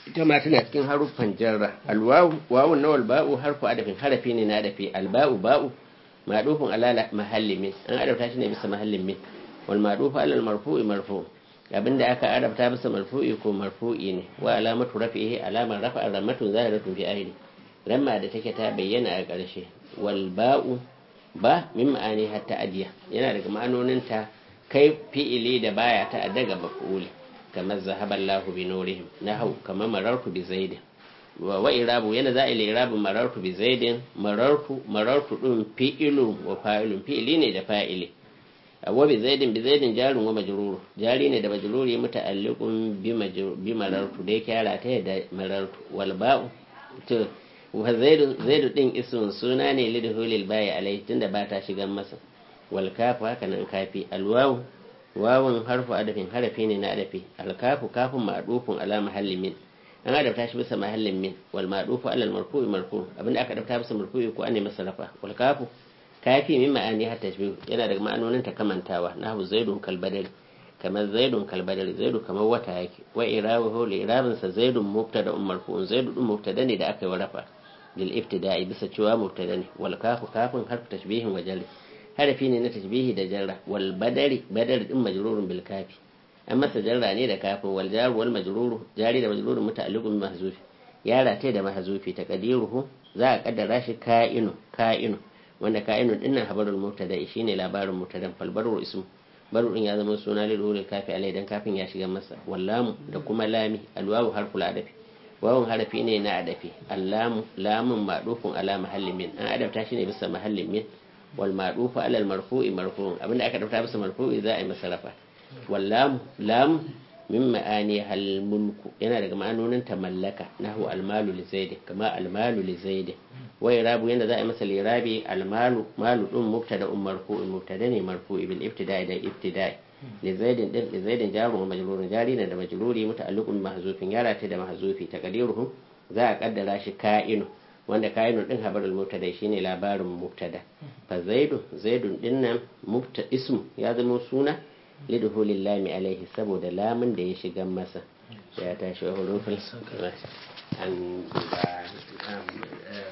ita ma tana cikin haruffan jarra alwawu wawun na walba'u harfu adafin harafi ne na adafi alba'u ba'u madufun ala mahallin min an adabta shi ne bisa mahallin min wal madufu ala marfu'i marfu abinda aka adabta bisa marfu'i ko marfu'i ne wa alamatu rafi'i alamar rafa'a ramatun zahiratun fi ahli ramma da take ta bayyana a ƙarshe wal ba'u ba min ma'ani hatta ajiya yana daga ma'anonin ta kai fi'ili da baya ta daga maf'uli kamar zahaballahu bi nurihim nahu kamar marartu bi zaidin wa wa irabu yana za a ila irabu marartu bi zaidin marartu marartu din fi'ilun wa fa'ilun fi'ili ne da fa'ili wa bi zaidin bi zaidin jarun wa majruru jari ne da majruri muta'alliqun bi bi marartu da yake yara ta da marartu wal ba'u to wa zaidu zaidu din ismun suna ne lidhulil bayi alai tunda ba ta shigan masa wal kafu haka nan kafi alwawu wawun harfu adafin harafi ne na adafi alkafu kafin ma'dufun ala mahallin min an adabta shi bisa mahallin min wal ma'dufu ala al marfu'i marfu abinda aka adabta bisa marfu'i ko an masa rafa wal kafu kafi min ma'ani har tashbih yana daga ma'anonin ta kamantawa nahu zaidun kal badal kamar zaidun kal badal zaidu kamar wata yake wa irabuhu li irabin sa zaidun mubtada um marfu'un zaidu dun mubtada ne da aka yi rafa lil ibtida'i bisa cewa mubtada ne wal kafu kafin harfu tashbihin wa jalli harafi ne na tashbihi da jarra wal badari badar din majrurun bil kafi an masa jarra ne da kafin wal jar wal majruru jari da majrurun muta'alliqun bi mahzufi ya rataye da mahzufi taqdiruhu za a kaddara shi ka'inu ka'inu wanda ka'inu dinnan habarul mubtada shine labarin mubtadan fal baru ismu baru din ya zama suna lil ulil kafi alai dan kafin ya shiga masa wallamu da kuma lami alwawu harful adafi wawun harafi ne na adafi allamu lamun ma'dufun ala mahallin min an adabta shi ne bisa mahallin min wal ma'dufu ala al marfu'i marfu'un abinda aka dauka bisa marfu'i za a yi masa rafa wallam lam min ma'ani hal mulku yana daga ma'anonin ta mallaka nahu al malu li zaid kama al malu li zaid wa irabu yana za a yi masa lirabi al malu malu din mubtada um marfu'un mubtada ne marfu'i bil ibtida'i da ibtida'i li zaid din li zaid jarun wa majrurun jari ne da majruri muta'alliqun mahzufin yara ta da mahzufi taqdiruhu za a kaddara shi ka'inu wanda kayan din habarul mubtada shine labarin mubtada fa zaidu zaidun dinnan mubta ismu ya zama suna lidhulil lami alaihi saboda lamun da ya shiga masa ya tashi wa hurufin an